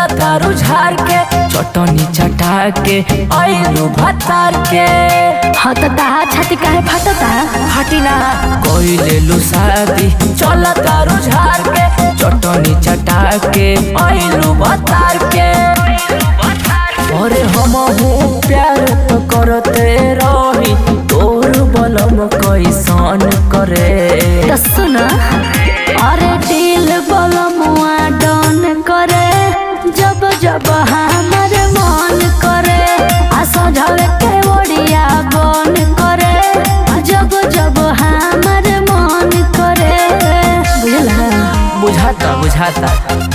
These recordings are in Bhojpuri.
तारू झार के चटनी चटा के आइलू भतार के हाँ तो ताहा छाती काहे फटता हटिना कोई ले लू शादी चल तारू झार के चटनी चटा के आइलू भतार के अरे हम हूँ प्यार तो करते रही तोर बलम कैसन करे तो सुन अरे दिल बलमुआ डन करे जब जब हमर मन करे आ सजावे के ओडिया बन करे आ जब जब हमर मन करे बुझला बुझाता बुझाता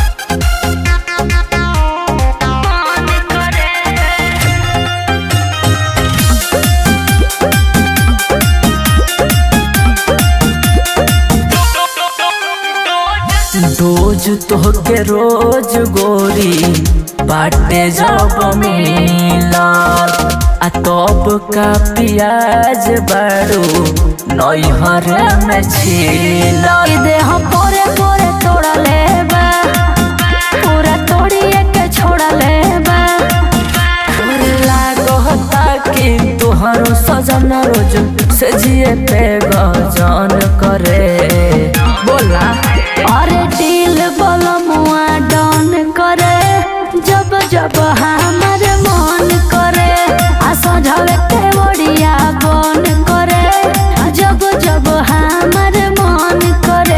रोज तोहके रोज गोरी बाटे जब मिलल आ तब का पियाज बारू नैहर में छिलल ई देह पोरे पोरे तोड़ा लेबा पूरा तोड़िए के छोड़ा लेबा तोरे लागता कि तोहरो सजन रोज से जिए पे गजन करे बोला अरे दिल बलमुआ डन करे जब जब हमर मन करे आ सजावे के ओडिया बन करे आ जब जब हमर मन करे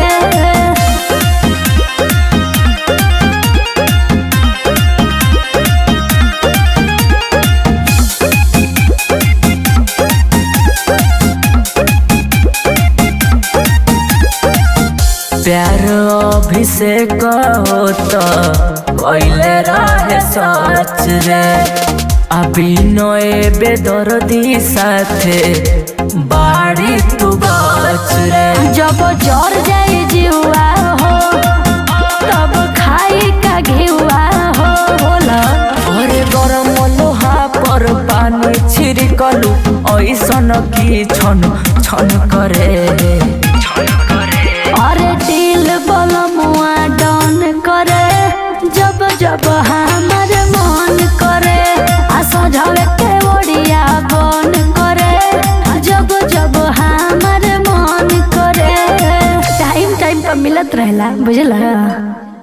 प्यार अभिषेक होता कैले रहे सच रे अभिनय बेदर्दी साथे बाड़ी तू गच रे जब जर जाई जीवा हो तब खाई का घेवा हो बोला अरे गरम लोहा पर पानी छिड़कलू ऐसन की छन छन करे अरे दिल बलमुआ डन करे जब जब हमर मन करे आ सजावे के ओडिया बन करे आ जब जब हमर मन करे टाइम टाइम पर मिलत रहेला बुझला